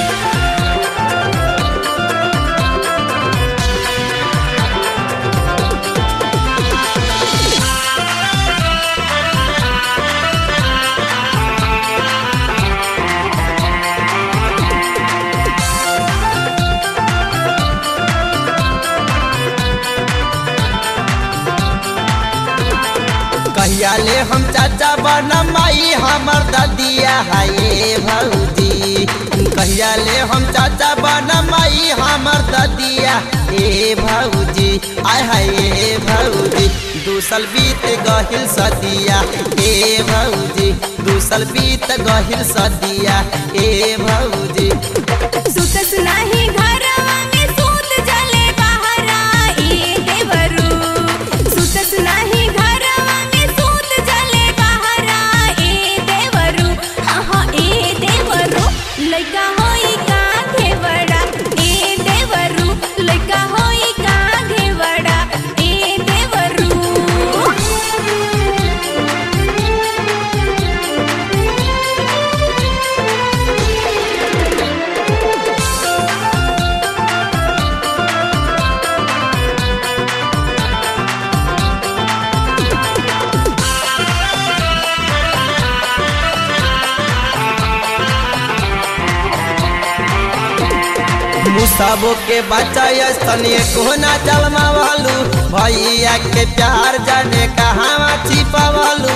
कहिया ले हम चाचा बनम माई हमर ददिया हाये भौजी कहिया ले हम चाचा बनम माई हमर ददिया ए भौजी आय हाय ए भौजी दूसल बीत गहिल सदिया ए भौजी दूसल बीत गहिल सदिया ए भौजी सुतस नाही घरवा में सूत जले बहरा ए देवरू सुतस नाही घरवा में सूत जले बहरा ए देवरू हाँ हाँ ए देवरू लइका होई का घेवड़ा ए देवरू लइका होई का घेवड़ा ए देवरू मुसाबो के बच्चा स्तनीय कोना जलमावालू भैया के प्यार जाने कहाँ छिपावालू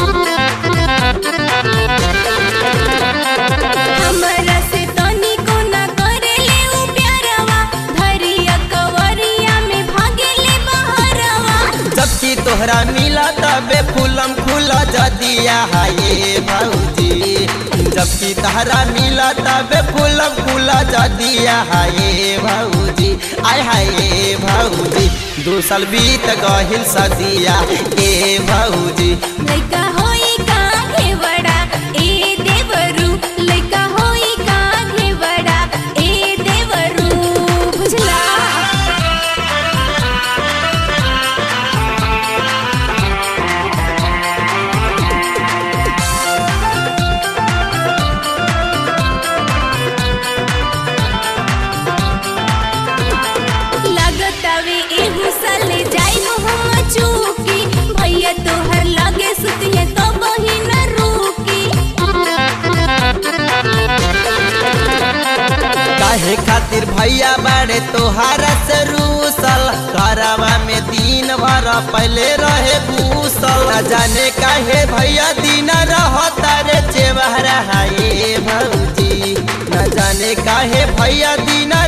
हमरा से तनिको न करेले उ प्यारवा धरिया कवरिया में भागेले बहरवा जबकि तोहरा मिला तबे फूलम खुला जदिया हाये भौजी जबकि तहरा मिला तबे फूलम खुला जदिया हाये भौजी आय हाये भौजी दूसल बीत गहिल सदिया ए भौजी लइका होई का घेवड़ा ए देवरू लइका होई का घेवड़ा ए देवरू बुझला लगतावे एहू साले जाई हम चूकी भैया तोहर लगे सुतिए तो बही न रुकी काहे खातिर भैया बाड़े तोहारा से रूसल घरवा में दिन भर पहले रहे घूसल न जाने काहे भैया दिन रहता रे चेवहरा हाये भौजी न जाने काहे भैया दिन